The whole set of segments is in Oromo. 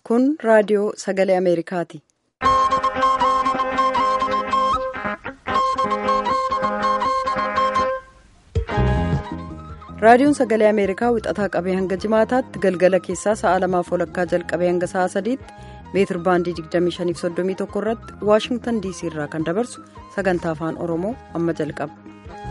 Kun raadiyoo sagalee Ameerikaati. Raadiyoon sagalee Ameerikaa wixataa qabee hanga jimaataatti galgala keessaa sa'a lamaaf walakkaa jalqabee hanga sa'a sadiitti meetir baandii 2531 irratti Waashingtan DC irraa kan dabarsu sagantaa afaan Oromoo amma jalqaba.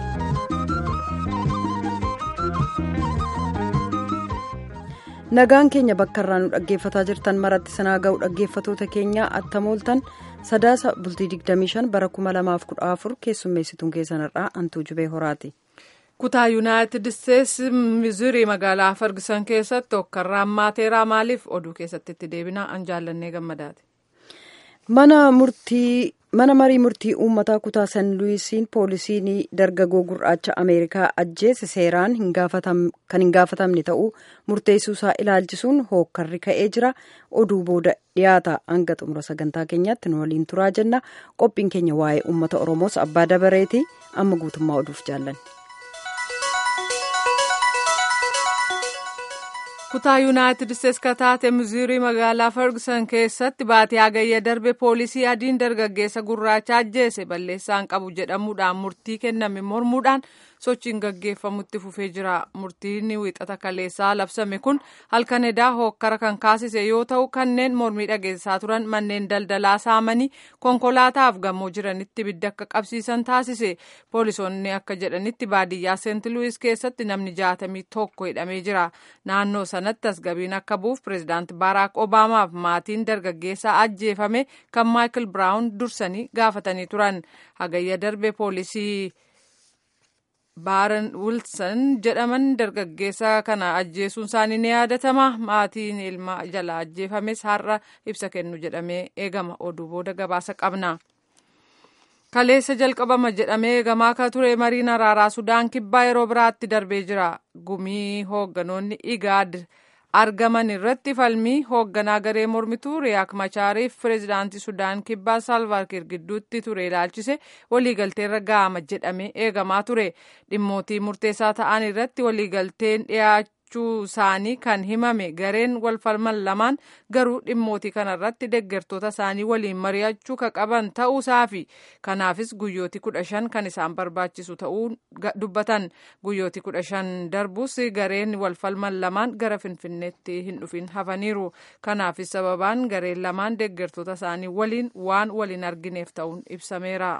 Nagaan keenya bakka irraa nu dhaggeeffataa jirtan maratti sanaa ga'u dhaggeeffatoota keenyaa attamooltan sadaasa bultii 25 bara 2014 keessummeessituun keessanirraa antuu jubee horaati. kutaa yuunaayitid isteetsi mizurii magaalaa fargisan keessatti hokkarraan maateeraa maaliif oduu keessatti itti deebinaa an jaallannee gammadaati. mana marii murtii uummataa kutaa san luwiisiin poolisiin dargaggoo gurraacha ameerikaa ajjeese seeraan kan hin gaafatamne ta'uu murteessuusaa ilaalchisuun hookkarri ka'ee jira oduu booda dhiyaata hanga xumura sagantaa keenyaatti nu waliin turaa jenna qophiin keenya waa'ee uummata oromoos abbaa dabareeti amma guutummaa oduuf jaallanne. kutaa yuunaayitid isteetsi ka taate mizuurii magaalaa ferguson keessatti baatii hagayya darbe poolisii adiin dargaggeessa gurraacha ajjeese balleessaan qabu jedhamuudhaan murtii kenname mormuudhaan sochiin gaggeeffamutti fufee jira murtiin wixata kaleessaa labsame kun halkan edaa hookkara kan kaasise yoo ta'u kanneen mormii dhageessaa turan manneen daldalaa saamanii konkolaataaf gamoo jiranitti ibidda akka qabsiisan taasise poolisoonni akka jedhanitti baadiyyaa seent luwis keessatti namni jaatamii tokko hidhamee jira naannoo sanatti tasgabiin akka bu'uuf pireezidaanti baaraak obaamaaf maatiin dargaggeessaa ajjeefame kan maayikil biraawun dursanii gaafatanii turan hagayya darbe poolisii. baaran wilson jedhaman dargaggeessa kana ajjeesuun isaanii ni yaadatama maatiin ilma jala ajjeefames har'a ibsa kennu jedhamee eegama oduu booda gabaasa qabna. kaleessa jalqabama jedhamee eegamaa akka ture mariin araaraa sudaan kibbaa yeroo biraatti darbee jira gumii hoogganoonni igaad argaman irratti falmii hoogganaa garee mormituu riyaak machaariif pireezidaantii sudaan kibbaa saalvaakir gidduutti ture ilaalchise waliigalteerra ga'ama jedhamee eegamaa ture dhimmootii murteessaa ta'an irratti waliigalteen dhiyaachuu isaanii kan himame gareen walfalman lamaan garuu dhimmootii kanarratti deggertoota isaanii waliin mari'achuu ka qaban ta'uusaa fi kanaafis guyyooti kudha shan kan isaan barbaachisu ta'uu dubbatan guyyooti kudha shan darbus gareen walfalman lamaan gara finfinneetti hin dhufin hafaniiru kanaafis sababaan gareen lamaan deggertoota isaanii waliin waan waliin argineef ta'uun ibsameera.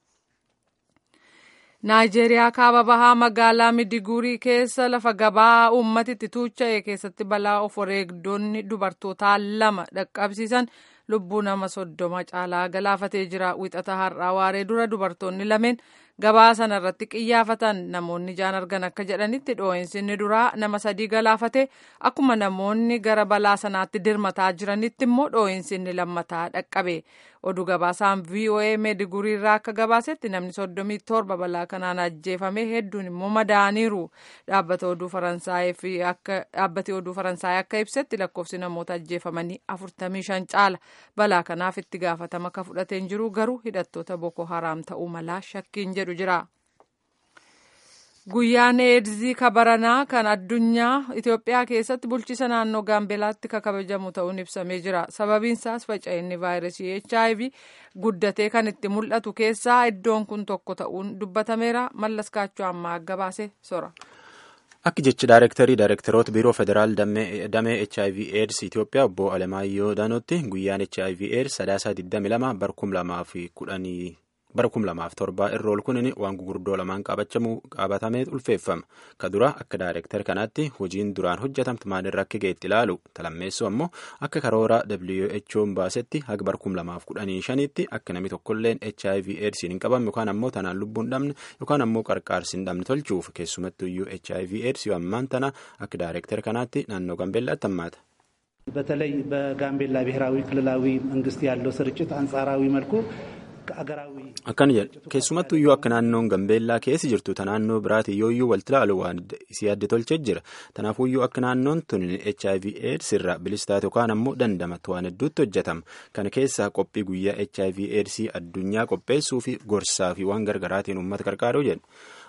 naayijeeriyaa kaaba bahaa magaalaa midiguurii keessa lafa gabaa uummatitti tuucha'e keessatti balaa of wareegdonni dubartootaa lama dhaqqabsiisan lubbuu nama soddoma caalaa galaafatee jira wixata har'aa waaree dura dubartoonni lameen gabaa sana irratti qiyyaafatan namoonni jaan argan akka jedhanitti dhoo'insi inni duraa nama sadii galaafate akkuma namoonni gara balaa sanaatti dirmataa jiranitti immoo dhoo'insi inni lammataa dhaqqabe oduu gabaasaan voa meedigurii irraa akka gabaasetti namni soddomii torba balaa kanaan ajjeefame hedduun immoo madaaniiru dhaabbata oduu dhaabbati oduu faransaay akka ibsetti lakkoofsi namoota ajjeefamanii afurtamii shan caala balaa kanaaf itti gaafatama akka fudhateen jiru garuu hidhattoota boko haraam ta'uu malaa shakkiin jedhu jira. Guyyaan eedzii kabaranaa kan addunyaa Itoophiyaa keessatti bulchiisa naannoo Gaambeelaatti kan kabajamu ta'uun ibsamee jira. Sababiin isaas faca'inni vaayirasii HIV guddatee kan itti mul'atu keessaa iddoon kun tokko ta'uun dubbatameera. Mallas Kaachoo ammaa gabaase sora. Akka jechi daayirektarii daayirektaroota biiroo federaal damee HIV AIDS Itoophiyaa obbo Alemaayyoo Daanootti guyyaan HIV AIDS sadaasaa 22 bara 2010 bara kum lamaaf torbaa irra ol kunin waan gurguddoo lamaan qabatamee ulfeeffama ka dura akka daayireektar kanaatti hojiin duraan hojjetamtu maalirra akka geetti ilaalu talammeessu ammoo akka karoora WHO'n baasetti haga bara kum lamaaf kudhanii shanitti akka namni tokkolleen HIV AIDS hin qabamne yookaan ammoo tanaan lubbuun dhabne yookaan ammoo qarqaarsi hin dhabne tolchuuf keessumattuyyuu HIV AIDS yoo ammaan tana akka daayireektar kanaatti naannoo Gaambeellaatti hammaata. በተለይ በጋምቤላ ብሔራዊ ክልላዊ መንግስት ያለው ስርጭት አንጻራዊ መልኩ akkana jedha keessumattuu iyyuu akka naannoon gambeellaa keessi jirtu ta naannoo biraati yooyyuu walti ilaalu waan isii adda tolchee jira tanaafuu iyyuu akka naannoon tun hiv aids irraa bilistaate yookaan ammoo dandamatu waan hedduutti hojjetama kana keessaa qophii guyyaa hiv aids addunyaa qopheessuu fi gorsaa fi waan gargaraatiin uummata qarqaaruu jedha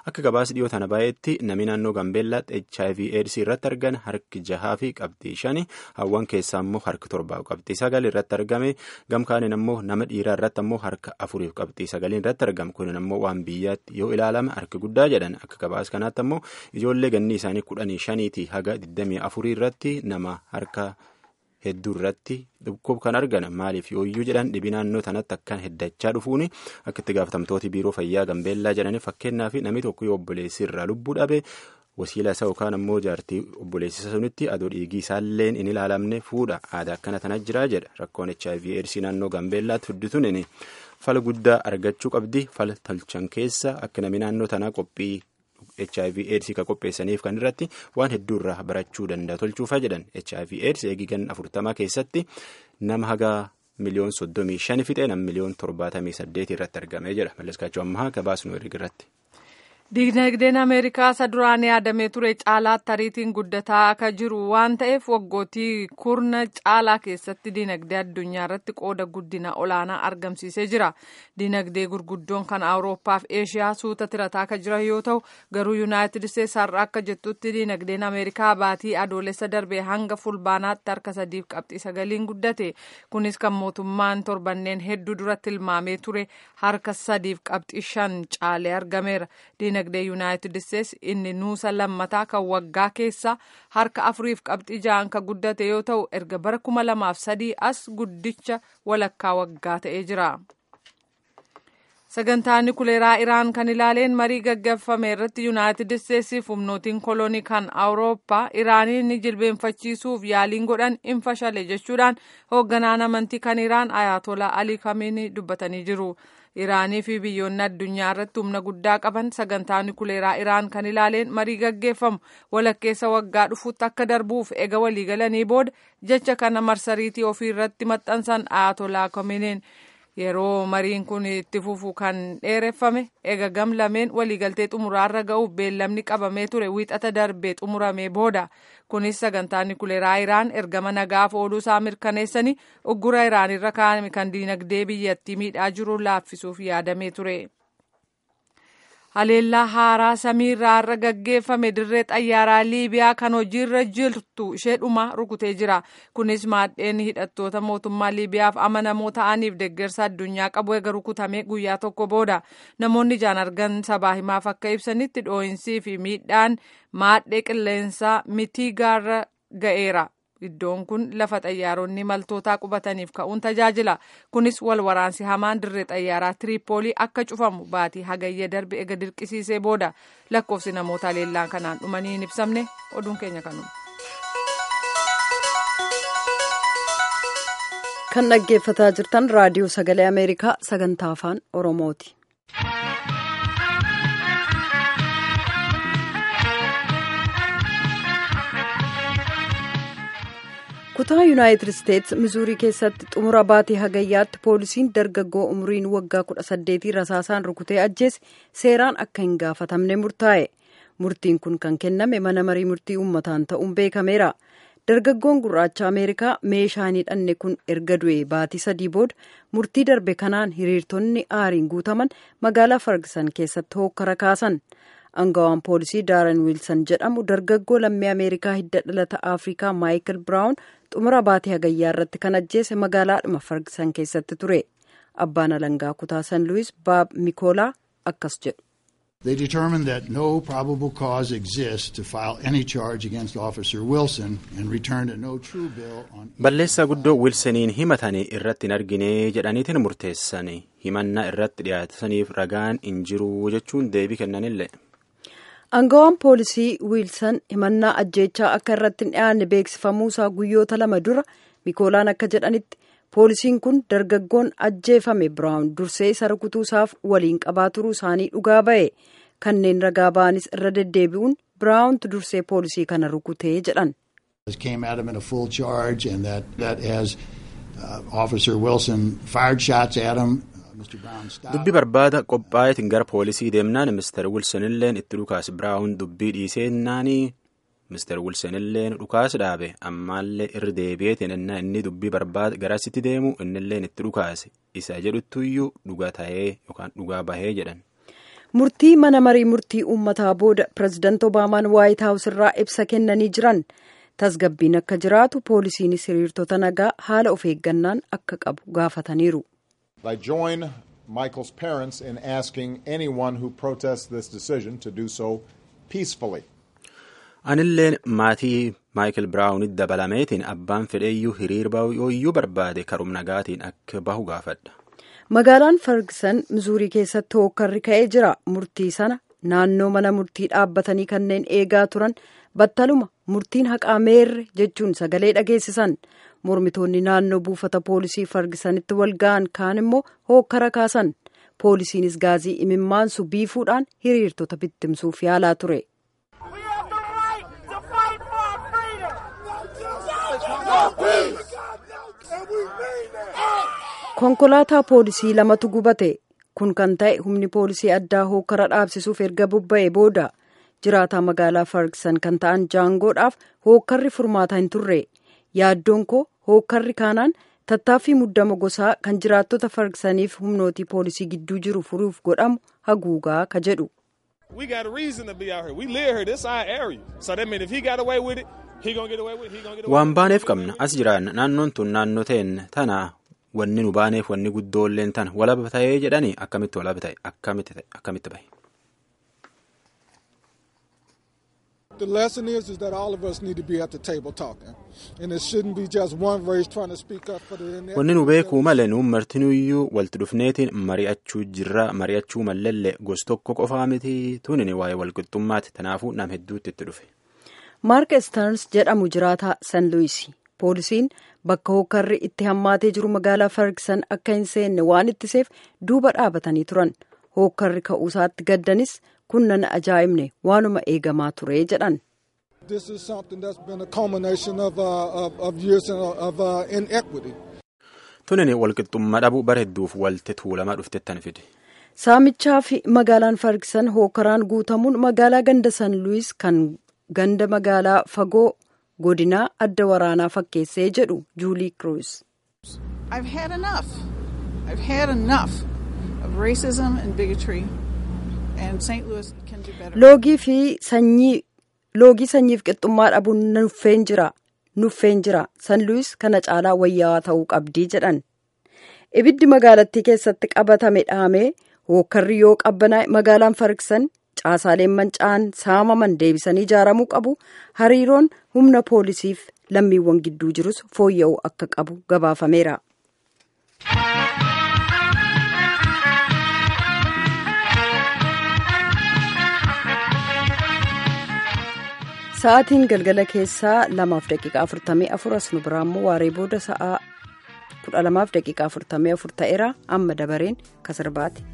akka gabaasa dhiyoo tana baay'eetti namni naannoo Gambeellaatti HIV AIDS irratti argan harki jahaa fi qabxii shani hawwan keessaa immoo harki torbaa qabxii sagal irratti argame gamkaaniin ammoo nama dhiiraa irratti ammoo harka afuriif qabxii sagaliin irratti argama kunin ammoo waan biyyaatti yoo ilaalame harki guddaa jedhan akka gabaasa kanaatti ammoo ijoollee ganni isaanii kudhanii shaniitii haga digdamii afurii irratti nama harka hedduu irratti dhukkub kan argan maaliif yooyyuu jedhan dhibi naannoo tanatti akkan heddachaa dhufuuni akka itti gaafatamtooti biiroo fayyaa gambeellaa jedhanii fakkeenyaaf namni tokko yoo obboleessi irraa lubbuu dhabe wasiila isaa yookaan ammoo jaartii obboleessisa sunitti adoo dhiigii isaalleen hin ilaalamne fuudha aadaa akkana tana jira jedha rakkoon hiv eedsii naannoo gambeellaatti fiddituun fala guddaa argachuu qabdi fala tolchan keessa akka namni naannoo tanaa qophii. hiv aids kan qopheessaniif kan irratti waan hedduu irraa barachuu danda'a tolchuufaa jedhan hiv aids eegigan afurtamaa keessatti nama haga miliyoon soddomii shani fixee nama miliyoon torbaatamii saddeet irratti argamee jedha malleskaachuu ammaa gabaasnu irratti. Dinagdeen Ameerikaa isa duraan yaadamee ture caalaatti ariitiin guddataa akka jiru waan ta'eef waggootii kurna caalaa keessatti dinagdee addunyaa irratti qooda guddina olaanaa argamsiisee jira. Dinagdee gurguddoon kan Awurooppaa fi Eeshiyaa suuta tirataa akka jiran yoo ta'u garuu Yuunaayitid Isteetsi har'a akka jettutti dinagdeen Ameerikaa baatii adoolessa darbee hanga fulbaanaatti harka sadiif qabxii sagaliin guddate. Kunis kan mootummaan torbanneen hedduu duratti tilmaamee ture harka sadiif qabxii shan caalee argameera. dinagdee yuunaayitid isteetsi inni nuusa lammataa kan waggaa keessa harka afuriif qabxii ja'an kan guddate yoo ta'u erga bara kuma lamaaf sadii as guddicha walakkaa waggaa ta'ee jira. sagantaan nukuleeraa iraan kan ilaaleen marii gaggeeffame irratti yuunaayitid isteetsiif humnootiin koloonii kan awurooppaa iraaniin ni jilbeenfachiisuuf yaaliin godhan hin fashale jechuudhaan hoogganaan amantii kan iraan ayatolaa alii kamiini dubbatanii jiru. iraanii fi biyyoonni addunyaa irratti humna guddaa qaban sagantaa nukuleeraa iraan kan ilaaleen marii gaggeeffamu walakkeessa waggaa dhufuutti akka darbuuf ega waliigalanii booda jecha kana marsariitii ofii irratti maxxansan ayatolaa kamiiniin yeroo mariin kun itti fufu kan dheereffame ega gam lameen waliigaltee xumuraarra ga'uuf beellamni qabamee ture wiixata darbee xumuramee booda kunis sagantaa nukuleeraa iraan ergama nagaaf ooluu isaa mirkaneessanii uggura iraan irra kaa'ame kan diinagdee biyyattii miidhaa jiru laaffisuuf yaadamee ture. haleellaa haaraa samiirraa irra gaggeeffame dirree xayyaaraa liibiyaa kan hojiirra jirtu ishee dhuma rukutee jira kunis maadheen hidhattoota mootummaa liibiyaaf amanamoo ta'aniif deeggarsa addunyaa qabu eega rukutamee guyyaa tokko booda namoonni ijaan argan sabaa himaaf akka ibsanitti dhoo'insii fi miidhaan maadhee qilleensaa mitiigaarra ga'eera. iddoon kun lafa xayyaaronni maltootaa qubataniif ka'uun tajaajila kunis wal waraansi hamaan dirree xayyaaraa tiriipoolii akka cufamu baatii hagayya darbe ega dirqisiisee booda lakkoofsi namoota haleellaan kanaan dhumanii hin ibsamne oduun keenya kanuma. kan dhaggeeffataa jirtan raadiyoo sagalee ameerikaa sagantaa afaan oromooti. kutaa yuunaayitid isteetsi mizuurii keessatti xumura baatii hagayyaatti poolisiin dargaggoo umriin waggaa kudha saddeetii rasaasaan rukutee ajjeese seeraan akka hin gaafatamne murtaa'e murtiin kun kan kenname mana marii murtii uummataan ta'uun beekameera dargaggoon gurraacha ameerikaa meeshaan hidhanne kun erga du'e baatii sadii booda murtii darbe kanaan hiriirtonni aariin guutaman magaalaa fargisan keessatti hookkara kaasan. angawaan poolisii daaran wiilsan jedhamu dargaggoo lammii ameerikaa hidda dhalata afrikaa maayikil biraawun xumura baatii hagayyaa irratti kan ajjeese magaalaadhuma fargisan keessatti ture abbaan alangaa kutaa san luwis baab mikoolaa akkas jedhu. They determined that no probable cause exists to file any charge against Officer Wilson and returned a no true bill on. Balleessaa guddoo Wilsoniin himatanii irratti hin argine jedhaniitiin murteessanii himannaa irratti dhiyaataniif ragaan hin jiru jechuun deebii kennanillee. Angawaan poolisii wiilsan himannaa ajjeechaa akka irratti hin dhiyaanne beeksifamuusaa guyyoota lama dura mikoolaan akka jedhanitti poolisiin kun dargaggoon ajjeefame biraawun dursee isa rukutuusaaf waliin qabaa turuu isaanii dhugaa ba'e kanneen ragaa ba'anis irra deddeebi'uun biraawuntu dursee poolisii kana rukutee jedhan. came at him in a full charge and that, that as uh, Officer Wilson fired shots at him. dubbi barbaada qophaa'eetiin gara poolisii deemnaan mister wilsonilleen itti dhukaas biraawun dubbii dhiiseennaanii mister wilsonilleen dhukaas dhaabe ammaallee irra deebi'eetiin innaa inni dubbii barbaada garasitti deemu innilleen itti dhukaase isa jedhuttuyyuu dhugaa ta'ee yookaan dhugaa bahee jedhan. murtii mana marii murtii uummataa booda pirezidaant obaamaan waayit haawus irraa ibsa kennanii jiran tasgabbiin akka jiraatu poolisiinis hiriirtota nagaa haala of eeggannaan akka qabu gaafataniiru. I join Michael's parents in asking anyone who protests this decision to do so peacefully. Anilleen maatii Maayikil Biraawunitti dabalameetiin abbaan fedheeyyuu hiriir bahu yooyyuu barbaade karum nagaatiin akka bahu gaafadha. Magaalaan Ferguson Mizuurii keessatti hookkarri ka'ee jira. Murtii sana naannoo mana murtii dhaabbatanii kanneen eegaa turan battaluma murtiin haqaa meerre jechuun sagalee dhageessisan. Mormitoonni naannoo buufata poolisii Fergusonitti wal ga'an kaan immoo hookkara kaasan. Poolisiinis gaazii imimmaansu biifuudhaan hiriirtota bittimsuuf yaalaa ture. konkolaataa poolisii lamatu gubate kun kan ta'e humni poolisii addaa hookkara dhaabsisuuf erga bobba'e booda jiraataa magaalaa fargisan kan ta'an jaangoodhaaf hookkarri furmaata hin turre yaaddoon koo hookkarri kaanaan tattaaffii muddama gosaa kan jiraattota fargisaniif humnootii poolisii gidduu jiru furuuf godhamu haguugaa ka jedhu. We got a reason to be out here. We live here. This our area. So that means if he got away with it, he gonna get away with it. He gonna get away Waan baaneef qabna as jiraanna naannoon tun naannoo ta'een tana wanni nu baaneef wanni guddoolleen tana walaba ta'ee jedhanii akkamitti walaba ta'e akkamitti bahe. The lesson is is that all of us need to be at the table talking, and it shouldn't be just one race trying to speak up for the. Wanni nu beekuu malee nuun martinuyyuu walitti dhufneetiin mari'achuu jirra mari'achuu mallallee gos tokko qofaa miti tunin waa'ee walqixxummaati tanaafuu nam hedduutti itti dhufe. Maark Stearns jedhamu jiraataa San Luis. Poolisiin bakka hookkarri itti hammaatee jiru magaalaa Ferguson akka hin seenne waan ittiseef duuba dhaabatanii turan. Hookkarri ka'uusaatti gaddanis kun nan ajaa'ibne waanuma eegamaa ture jedhan. This is something that's been a culmination of, uh, of, of years of uh, inequity. Tunin walqixxummaa dhabu bara hedduuf walti tuulamaa dhuftettan fide. Saamichaa fi magaalaan Ferguson hookkaraan guutamuun magaalaa ganda San Luis kan ganda magaalaa fagoo godinaa adda waraanaa fakkeessee jedhu Juulii Kruus. I've had enough. I've had enough of racism and bigotry. And St. Louis can do better. Loogii fi sanyii loogii sanyiif qixxummaa dhabuun nuffeen jira. Nuffeen jira. San Luis kana caalaa wayyaawaa ta'uu qabdii jedhan. Ibiddi magaalattii keessatti qabatame dhaamee hookkarri yoo qabbanaa'e magaalaan Ferguson caasaaleen manca'an saamaman deebisanii ijaaramuu qabu hariiroon humna poolisiif lammiiwwan gidduu jirus fooyya'uu akka qabu gabaafameera. Sa'aatiin galgala keessaa lamaaf daqiiqaa afurtamii afur as nu biraa immoo waaree booda sa'aa kudha lamaaf daqiiqaa afurtamii afur ta'eera amma dabareen kasirbaati.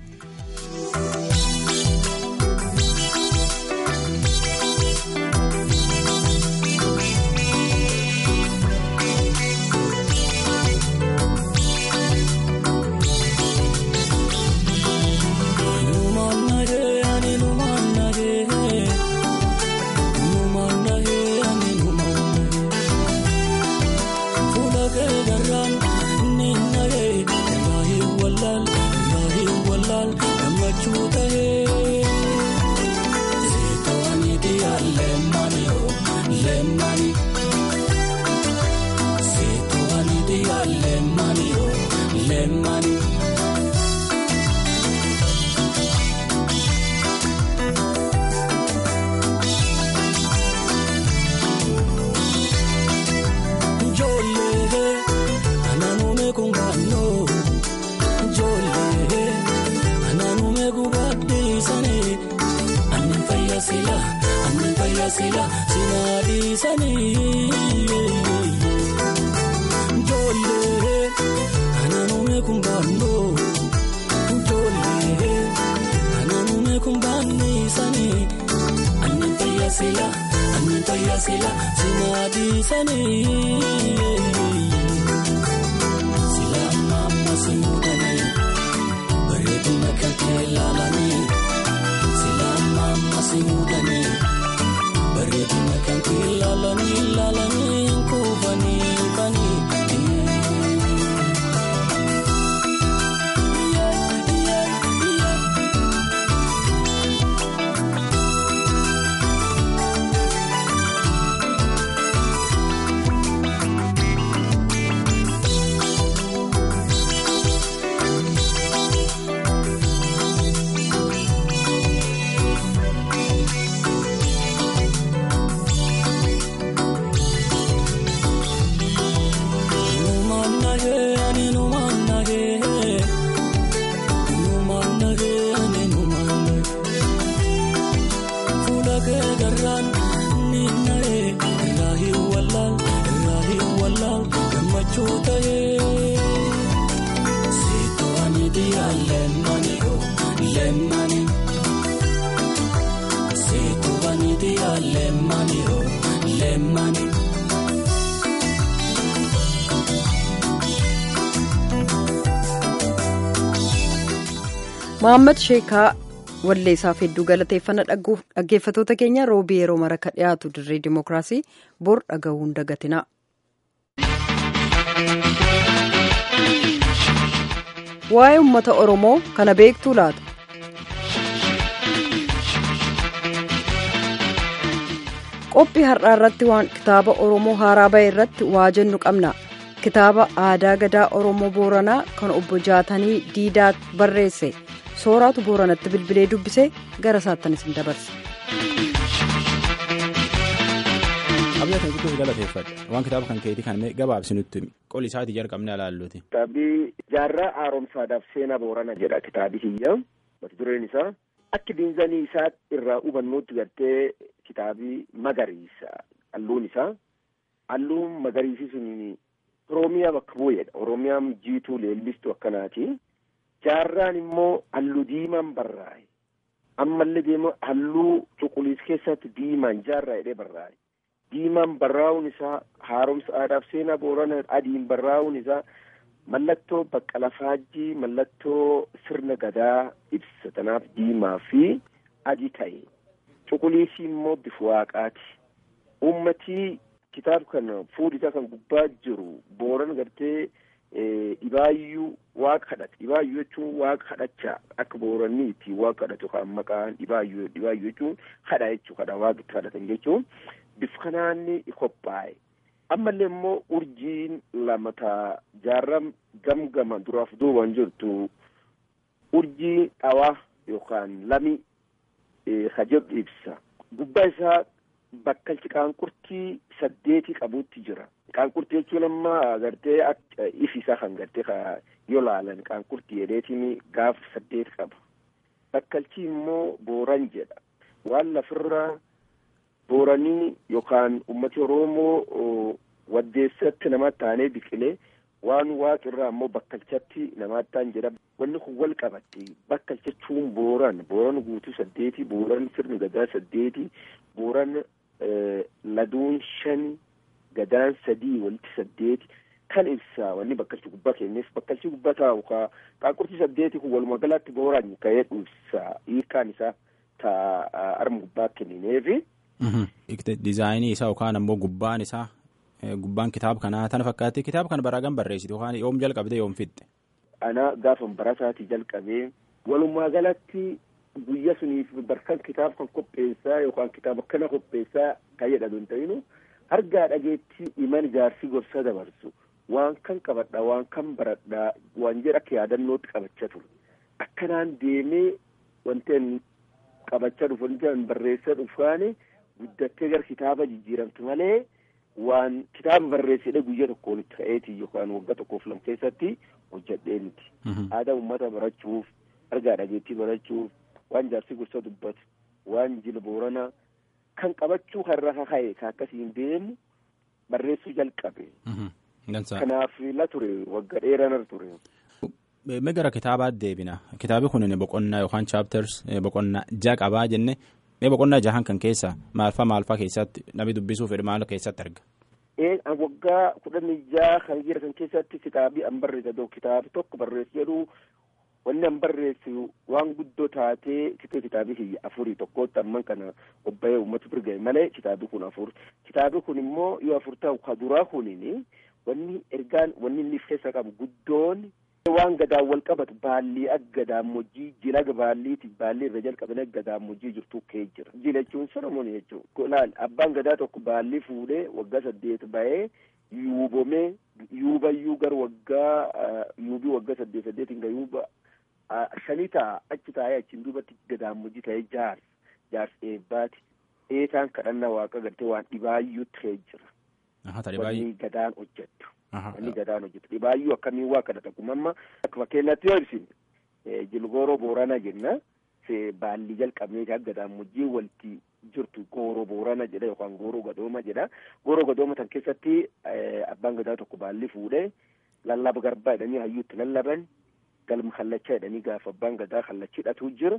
garaan ni na'ee irraa hin wallaal irraa hin wallaal gammachuu ta'ee. Seetu ani diyaa leemmani oo leemmani. Seetu ani diyaa leemmani oo leemmani. Mohaammed Sheekaa walleessaaf hedduu galateeffannaa dhaggeeffatoota keenya roobii yeroo mara ka dhiyaatu dirree dimookiraasii bor dhaga'uun dagatina. Waa'ee uummata Oromoo kana beektuu laata? Qophii har'aa irratti waan kitaaba Oromoo haaraa bahe irratti waa jennu qabna. Kitaaba aadaa gadaa Oromoo Booranaa kan obbo Jaatanii Diidaa barreesse. Sooraatu Booranatti bilbilee dubbisee gara isaattan isin dabarse. Abiyyaa kan guddoo galateeffadha. Waan kitaaba kan keetii kan gabaabsinutti qoli isaatii jalqabnee ilaalluuti. Kitaabni jaarraa haaromsaadhaaf seenaa Boorana jedha kitaabi kiyya. Mata dureen isaa akka diinzanii isaa irraa hubannuutti gartee kitaabii magariisa halluun isaa. Halluun magariisi sun Oromiyaa bakka bu'eedha. Oromiyaan jiituu leellistuu akkanaati. Jaarraan immoo halluu diimaan barraa'e. Ammallee deema halluu cuquliisa keessatti diimaan jaarraa jedhee barraa'e. Diimaan barraa'uun isaa haaromsa aadaaf seenaa boorana adiin barraa'uun isaa mallattoo baqqala faajjii mallattoo sirna gadaa ibsa tanaaf diimaa fi adii ta'e. Cuquliisi immoo bifa waaqaati. Uummatii kitaaba kana fuudhisaa kan gubbaa jiru booran gartee dhibaayyuu waaqa kadhate dhibaayyuu jechuun waaqa kadhachaa akka booranni ittiin waaqa kadhatu kan maqaan dhibaayyuu dhibaayyuu jechuun kadha jechuu kadha waaqa itti kadhatan jechuun bifa kanaan qophaa'e ammallee immoo urjiin lama taa jaarram gamgama duraaf duubaan jirtu urjii dhawaa yookaan lami hajab ibsa gubbaa isaa bakkalchi qaanqurtii saddeetii qabuutti jira. Qaanqurtii jechuun amma gartee ifi isaa kan gartee yoo laalan qaanqurtii jedheetiin gaafa saddeet qaba. Bakkalchi immoo booran jedha. Waan lafirra booranii yookaan ummati Oromoo waddeessatti nama taanee biqilee waan waaqirraa immoo bakkalchatti namaatti ta'an jedha. Wanni kun wal qabatti bakkalcha jechuun booran booran guutuu saddeeti booran sirni gadaa saddeeti booran laduun shani gadaan sadii walitti saddeeti kan ibsa wanni bakkalchi gubbaa kenneef bakkalchi gubbaa taa'u ka qaanqurtii saddeeti kun walumaa galaatti booraan ka'ee ibsa hiikaan isaa taa arma gubbaa kennineefi. Dizaayinii isaa yookaan ammoo gubbaan isaa gubbaan kitaaba kanaa tana fakkaatti kitaaba kana baraagam barreessite yookaan yoom jalqabde yoom fixxe. Ana gaafa barasaati jalqabee walumaa galatti guyya suniif barkan kitaaba kan qopheessaa yookaan kitaaba kana qopheessaa kan jedhamu hin ta'inu argaa dhageetti iman jaarsi gorsa dabarsu waan kan qabadha waan kan baradha waan jedha akka yaadannootti qabachaa ture akkanaan deemee wanteen qabachaa dhufu wanteen barreessaa dhufaani guddattee gara kitaaba jijjiiramtu malee waan kitaaba barreessedhe guyya tokkoon itti ka'eeti yookaan waggaa tokkoof lama keessatti hojjedhee miti aadaa uummata barachuuf argaa dhageettii barachuuf waan jaarsi gorsa dubbatu waan jila boorana kan qabachuu har'a ka'e ka akkasiin deemu barreessuu jalqabe. Kanaaf la ture wagga dheeranar ture. Mee gara kitaabaatti deebina kitaabi kun boqonnaa yookaan chaapters boqonnaa ja'a qabaa jenne mee boqonnaa jahan kan keessa maalfaa maalfaa keessatti namni dubbisuu fedhe maal keessatti arga. Waggaa kudhanii jaha kan jira kan keessatti kitaabii an barreessa kitaabi tokko barreessu jedhu wanni an barreessu waan guddoo taatee kitee kitaabii kiyya afurii tokkotti amman kana obba'ee uummata birga'e malee kitaabii kun afur kitaabii kun immoo yoo afur ta'u ka duraa kunini wanni ergaan wanni inni keessa qabu guddoon waan gadaan wal qabatu baallii akka gadaamojjii jila baalliiti baallii irra jalqabanii akka gadaamojjii jirtu kee jira jila jechuun solomoon jechuun laal abbaan gadaa tokko baallii fuudhee waggaa saddeet bahee yuubomee yuubayyuu gara waggaa yuubii waggaa saddeet saddeetiin ga yuuba shanii ta'a achi taa'ee achiin duubatti gadaamojii ta'ee jaars jaars eebbaati eetaan kadhannaa waaqa gartee waan dhibaayyuutti kee jira. Wanni gadaan hojjettu. Wanni gadaan hojjettu dhibaayyuu akkamiin waa kadhata kun amma akka fakkeenyaatti yoo ibsine jilgooroo booranaa jenna baallii jalqabnee akka gammoojjii walitti jirtu gooroo boorana jedha yookaan gooroo gadooma jedha gooroo gadooma tan keessatti abbaan gadaa tokko baalli fuudhee lallaba garbaa jedhanii hayyuutti lallaban galma kallachaa jedhanii gaafa abbaan gadaa kallachidhatu jira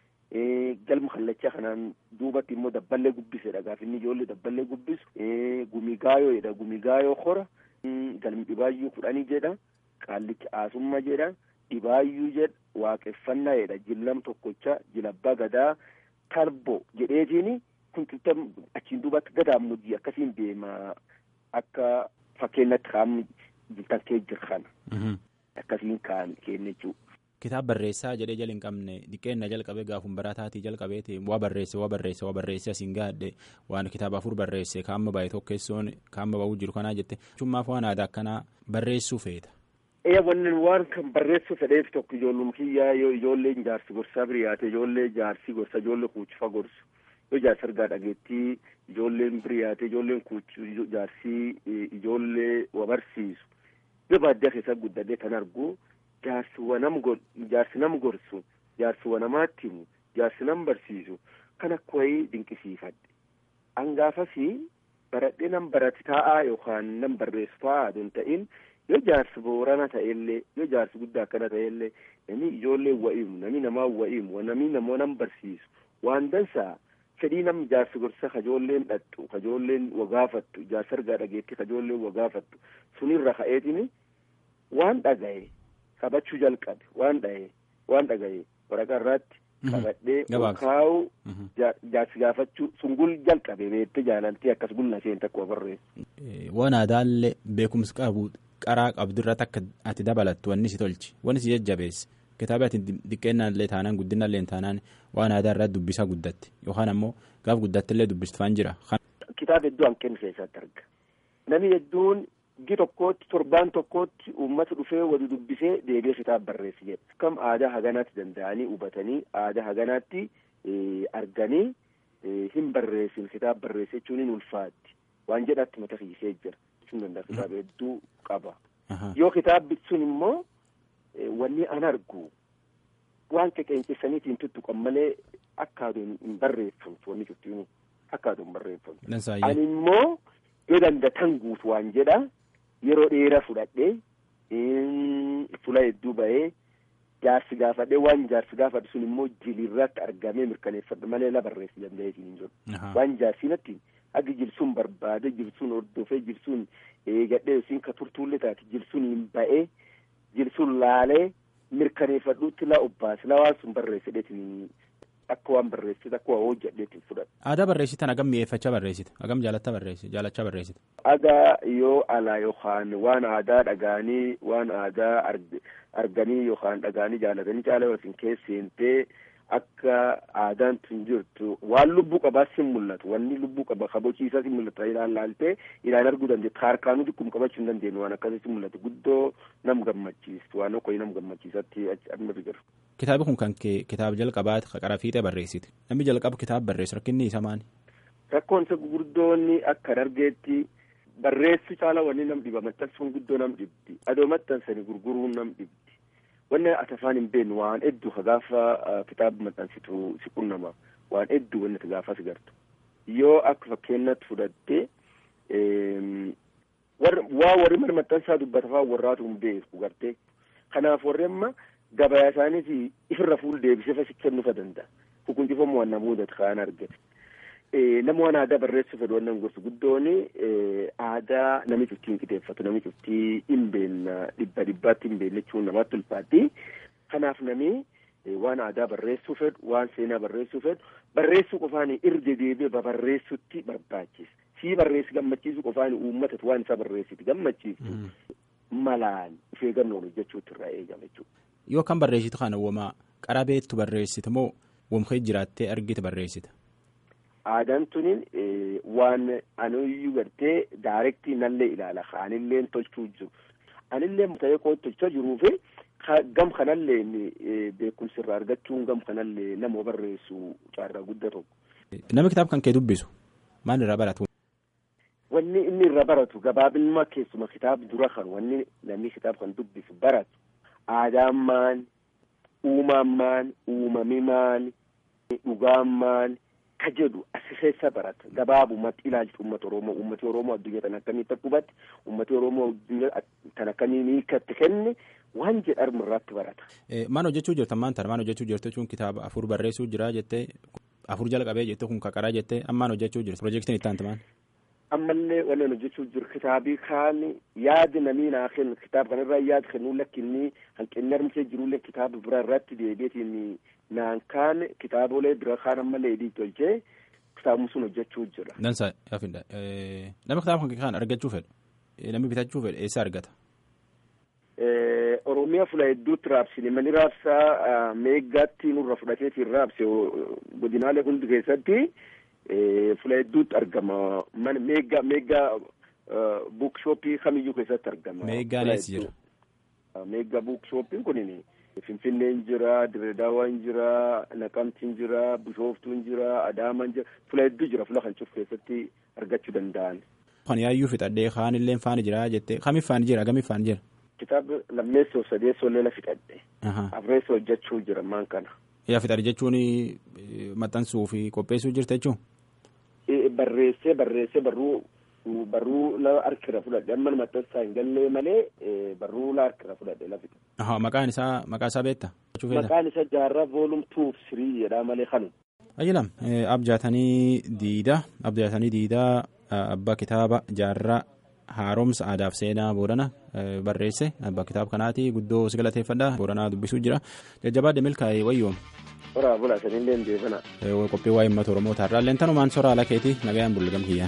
galma kallachaa kanaan duubatti immoo dabballee gubbisedha gaafa inni ijoollee dabballee gubbisu gumigaayoo jedha gumigaayoo hora galmi dhibaayyuu kudhanii jedha qaallichi aasumma jedha dhibaayyuu jedha waaqeffannaa jedha jillam tokkocha jilabbaa gadaa talbo jedheetiin kun achiin duubatti gadaamujii akkasiin deema akka fakkeenyatti kaa'amni jiltan kee jira kana akkasiin kaan keenya jechuudha. Kitaaba barreessaa jedhee jala hin qabne diqqeenna jalqabee gaafuma barataatii jalqabeeti waa barreesse waa barreesse waa barreesse asiin gaadhe waan kitaaba afur barreesse kaamma baay'ee tokkeessoon kaamma ba'uu jiru kanaa jette cummaaf waan aadaa akkanaa barreessuu feeta. Ee wannan waan kan barreessu fedheef tokko ijoollum kiyyaa yoo ijoolleen jaarsi gorsaa biriyaate ijoollee jaarsi gorsa ijoollee kuuchifa gorsu yoo jaarsi argaa dhageettii ijoolleen biriyaate ijoolleen kuuchi jaarsi ijoollee wa barsiisu yoo baadiyyaa keessa guddadee kan argu jaarsi wanam jaarsi nam gorsu jaarsi wanamaatti himu jaarsi nam barsiisu kan akka wayii dinqisiifadhe hangaafasi baradhee nam barati taa'aa yookaan nam barreessu taa'aa aduun ta'in yoo jaarsi boorana ta'ellee yoo jaarsi guddaa akkana ta'ellee namni ijoollee wa'iimu namni namaa wa'iimu namni namoo nam barsiisu waan dansaa fedhii nam jaarsi gorsa kajoolleen dhattu kajoolleen wagaafattu jaarsi argaa dhageetti kajoolleen wagaafattu sunirra ka'eetini waan dhagaye qabachuu jalqabe waan dhaye waan dhagaye waraqaa irratti qabadhee kaa'u jaarsi gaafachuu sungul jalqabe beette jaalaltii akkas gulla isheen takka barreessu. Waan aadaallee beekumsa qabu qaraa qabdu irratti akka ati dabalattu wanni si tolchi wanni si jajjabeesse kitaaba ati xiqqeennaallee taanaan guddinaallee taanaan waan aadaa irratti dubbisaa guddatti yookaan ammoo gaaf guddattillee dubbistufaan jira. Kitaaba hedduu hanqinni keessatti arga. Namni hedduun gi tokkootti torbaan tokkootti uummata dhufee wali dubbisee deebi'ee kitaaba barreessi jedha. Kam aadaa haganaatti danda'anii hubatanii aadaa haganaatti arganii hin barreessin kitaaba barreesse jechuun hin ulfaatti waan jedhatti mata hiisee jira. jechuun danda'a kitaaba hedduu qaba. Yoo kitaabbi sun immoo wanni an argu waan qeqeencessaniitiin tuttuqan malee akka aduun hin barreeffamtu wanni cuftiinu akka aduun barreeffamtu. Ani immoo yoo dandatan guutu waan jedha yeroo dheeraa fudhadhee fula hedduu bahee jaarsi gaafadhee waan jaarsi gaafadhu sun immoo jilirratti argamee mirkaneeffadhu malee la barreessi danda'eetiin hin jiru. Waan jaarsinatti agi jilsuun barbaade jilsuun hordofee jilsuun eegadhee yookiin ka turtuullee taate jilsuun hin ba'ee jilsuun laalee mirkaneeffadhuutti la obbaase la waan sun barreessedheetiin akka waan barreessite akka waan hojjedheetiin fudhadha. Aadaa barreessitan hagam mi'eeffachaa barreessite hagam jaalatta barreessite jaalachaa barreessite. Agaa yoo alaa yookaan waan aadaa dhagaanii waan aadaa arganii yookaan dhagaanii jaalatanii caala yookiin keesseentee akka aadaan tun jirtu waan lubbuu qabaa sin mul'atu wanni lubbuu qaba kabachiisaa sin mul'atu ilaan laaltee ilaan arguu dandeettu harkaanuu xiqqum qabachuu hin dandeenyu waan akkasii sin mul'atu guddoo nam gammachiistu waan okkoyi nam gammachiisatti amma jiru. Kitaabi kun kan kee kitaaba jalqabaati qara fiixee barreessite namni jalqabu kitaaba barreessu rakkinni isa maali? Rakkoon isa gurguddoonni akka dargeetti barreessu caala wanni nam dhiba maxxansuun guddoo nam dhibdi adoo maxxansanii gurguruun nam dhibdi. wanni ati afaan hin beeknu waan hedduu ka gaafa kitaaba maxxansitu si qunnama waan hedduu wanni ati gaafa si gartu yoo akka fakkeenyatti fudhatte waa warri mana maxxansaa dubbatafaa warraatu hin beeku gartee kanaaf warri amma gabayaa isaaniiti ifirra fuul deebisee fasi kennuufa danda'a hukuntifamu waan nama mudatu kaan argate nama waan aadaa barreessuu fedhu wannan gorsu guddoon aadaa nami cuftii hin qixeeffatu nami cuftii hin beenna dhibba dhibbaatti hin beenne jechuun namaatti ulfaatti kanaaf nami waan aadaa barreessuu fedhu waan seenaa barreessuu fedhu barreessuu qofaan irra deebi'ee babarreessutti barbaachisa sii barreessi gammachiisu qofaan uummatatu waan isaa barreessiti gammachiisu malaan ishee gamnoon hojjechuutti irraa eegama jechuudha. Yoo kan barreessitu kana womaa qarabeettu barreessite moo womkee jiraattee argite barreessita? aadaan tunin waan anuyyuu gartee daarektii nallee ilaala anilleen tolchuu jiru anillee ta'ee koo tolchaa jiruufi gam kanallee beekumsi irraa argachuun gam kanallee nama barreessu caarraa guddaa tokko. Nama kitaaba kan kee dubbisu maal irraa baratu? Wanni inni irraa baratu gabaabinuma keessuma kitaaba dura kan wanni namni kitaaba kan dubbisu baratu aadaan maal uumaan maal uumami maal dhugaan maali ka jedhu asi keessa barata gabaabumatti ilaalchi uummata oromoo uummati oromoo addunyaa tan akkamitti akka hubatti uummati oromoo addunyaa tan akkamiin hiikatti kenne waan jedhamu irratti barata. Maal hojjechuu jirtan maanta maal hojjechuu jirtu jechuun kitaaba afur barreessuu jira jettee afur jalqabee jettee kun kaqaraa jettee ammaan hojjechuu jirtu piroojeektiin itti aanti maal. ammallee wannan hojjechuu jiru kitaabii kaan yaadi namii naa kennu kitaaba kanarraa yaadi kennuu lakkinni hanqinni armsee jirullee kitaaba bira irratti deebiitiin naan kaan kitaabolee bira kaan ammallee edii tolchee kitaabni sun hojjechuu jira. Dansa yaafinda nama kitaaba kan kaan argachuu fedhu namni bitachuu fedhu eessa argata. Oromiyaa fula hedduutti raabsine mani raabsaa meeggaatti nurra fudhateetiin raabse godinaalee hundi keessatti. fula hedduutti argama mana meeggaa meeggaa buukshooppii kamiyyuu keessatti argama. Meeggaan eessa jira? Meeggaa buukshooppiin kunin Finfinneen jira, Diredaawaan jira, Naqamtiin jira, Bishooftuun jira, Adaamaan jira, fula hedduu jira fula kan cufu keessatti argachuu danda'an. Kan yaayyuu fixadhee kaan illee faani jira jettee kamiif faani jira kamiif faani jira? Kitaaba lammeessoo sadeessoo leela fixadhe. Afreessoo hojjechuu jira maan kana. Yaa fixadhe jechuun maxxansuu fi qopheessuu jirta jechuun? barreessee barreessee barruu barruu la harkira fudhadhe amma maxxansaa hin gallee malee barruu la harkira fudhadhe lafite. Maqaan isaa maqaa isaa beekta? Maqaan isaa jaarraa voolum tuuf sirii jedhaa malee kanu. Ayyilam abjaatanii diida abjaatanii diidaa abbaa kitaaba jaarraa haaromsa aadaaf seenaa boorana barreesse abbaa kitaaba kanaati guddoo si galateeffadha booranaa dubbisuu jira jajjabaa demilkaa'ee wayyoom. Horaa bulaa sanillee hin deebina. Qophii waa'ee uummata Oromoo taarraa leentannumaan soraa ala keetii nagayaan bulgam kiyyaan.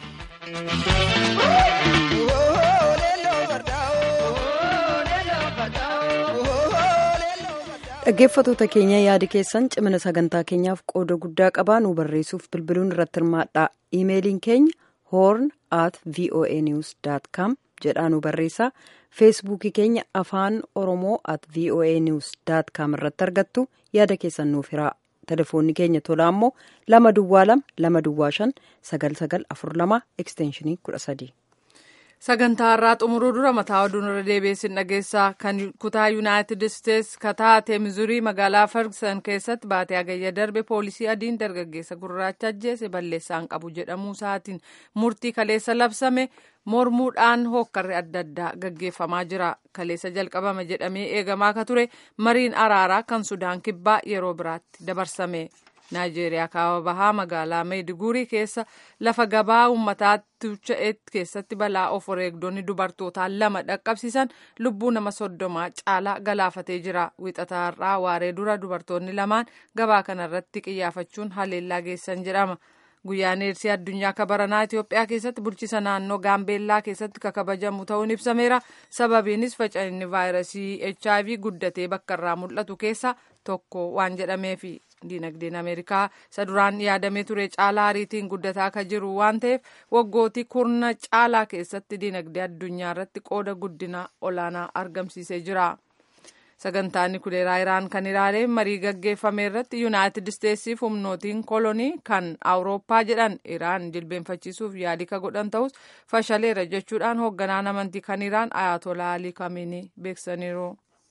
dhaggeeffatoota keenya yaada keessan cimina sagantaa keenyaaf qooda guddaa qabaa nu barreessuuf bilbiluun irratti hirmaadha iimeeliin keenya horn at voa news com jedhaa nu barreessaa feesbuukii keenya afaan oromoo at voa news com irratti argattu yaada keessan nuuf hiraa telefoonni keenya tolaa immoo lama duwwaa lama lama duwwaa shan sagal sagal afur lama ekstenshinii kudha sadii. sagantaa irraa xumuruu dura mataa oduun irra deebiisin dhageessaa kan kutaa yuunaayitid isteetsi kataate mizurii magaalaa ferguson keessatti baatee hagayya darbe poolisii adiin dargaggeessa gurraacha ajjeese balleessaan qabu jedhamuu isaatiin murtii kaleessa labsame mormuudhaan hookkarri adda addaa gaggeeffamaa jira kaleessa jalqabama jedhamee eegamaa ka ture mariin araaraa kan sudaan kibbaa yeroo biraatti dabarsame. naajeeriyaa kaaba bahaa magaalaa meediguurii keessa lafa gabaa uummataatti tucha'etti keessatti balaa of wareegdonni dubartootaa lama dhaqqabsiisan lubbuu nama soddomaa caalaa galaafatee jira wixataarraa waaree dura dubartoonni lamaan gabaa kanarratti qiyyaafachuun haleellaa geessan jedhama. guyyaan eersii addunyaa kabaranaa Itoophiyaa keessatti bulchiisa naannoo gaambeellaa keessatti ka kabajamu ta'uun ibsameera sababiinis faca'inni vaayirasii HIV guddatee bakka irraa mul'atu keessa tokko waan jedhameefi diinagdeen ameerikaa isa duraan yaadamee ture caalaa ariitiin guddataa ka jiru waan ta'eef waggootii kurna caalaa keessatti diinagdee addunyaa irratti qooda guddina olaanaa argamsiisee jira. sagantaan nukileeraa iraan kan ilaale marii gaggeeffame irratti yuunaayitid isteetsiif humnootiin kolonii kan awurooppaa jedhan iraan jilbeenfachiisuuf yaadii ka godhan ta'us fashaleera jechuudhaan hoogganaan amantii kan iraan ayatolaa alii kamiinii beeksaniiru.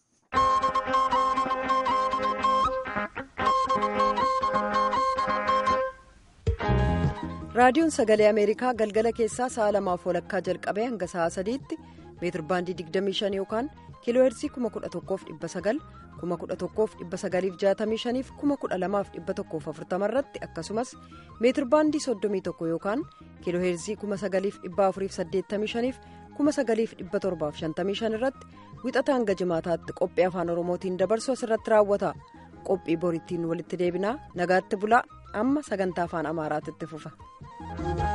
raadiyoon sagalee ameerikaa galgala keessaa sa'a lamaaf walakkaa jalqabee hanga sa'a sadiitti meetir baandii 25 yookaan kiiloo heersii 11,900 11,965 fi 12,140 irratti akkasumas meetir baandii 31 yookaan kiiloo heersii 9,485 fi 9,755 irratti wixata hanga jimaataatti qophii afaan oromootiin dabarsu asirratti raawwata qophii borittiin walitti deebinaa nagaatti bulaa amma sagantaa afaan amaaraatti fufa.